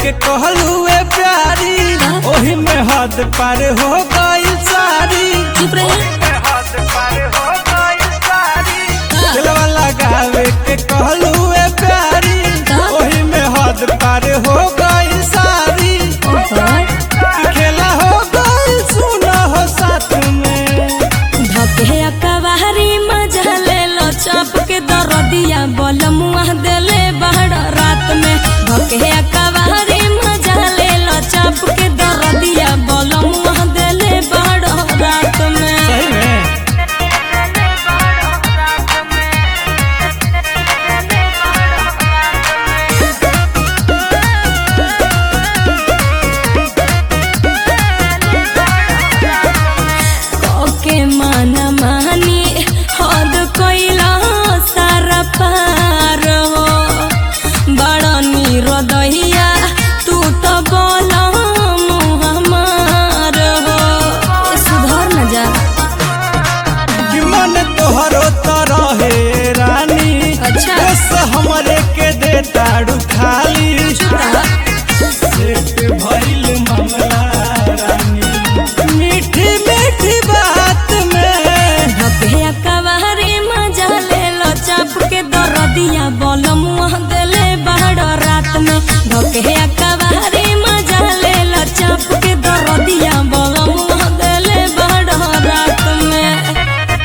के कहलुए प्यारी ओही में हद पार हो गई सारी चुप रहे दिलवा लगावे के कहलुए प्यारी ओही में हद पार हो गई सारी खेला हो गई सुना हो साथ में धके अकबारी मजा ले लो चाप के दरदिया बल मुआ देले बहड़ रात में धके अकबारी मजा ले लो चाप के दरदिया बल मुआ देले बहड़ रात में सही में के मन मानी हद कैला सारा पार हो बड़ निरदैया तू तो बोल हमार हो ए, सुधर न जा कि मन तोहरो तरह हे रानी अच्छा। बस हमरे के दे ताड़ू खाली सेट भइल मामला रानी मीठी मीठी बात में धके अकबारी मजा ले लो चाप के दरदिया बोल मुँह देले बहड़ रात में धके अकबारी मजा ले लो चाप के दरदिया बोल मुँह देले बहड़ रात में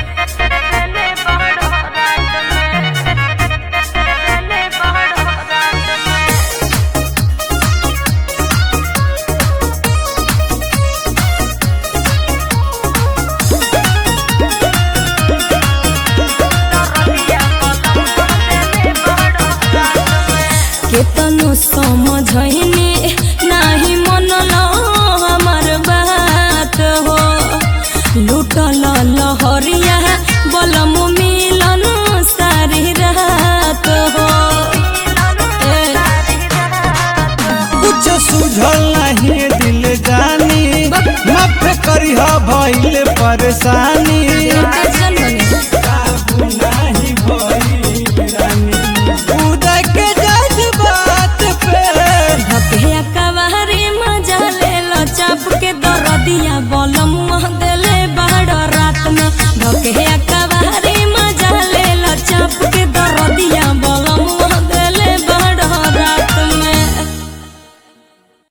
केतनो समझैने नाही मनलो हमर बात हो लुटल लहरिया बलम मिलन सारी रात हो ए, कुछ सुझल नहीं दिल जानी माफ करिह भइल परेशानी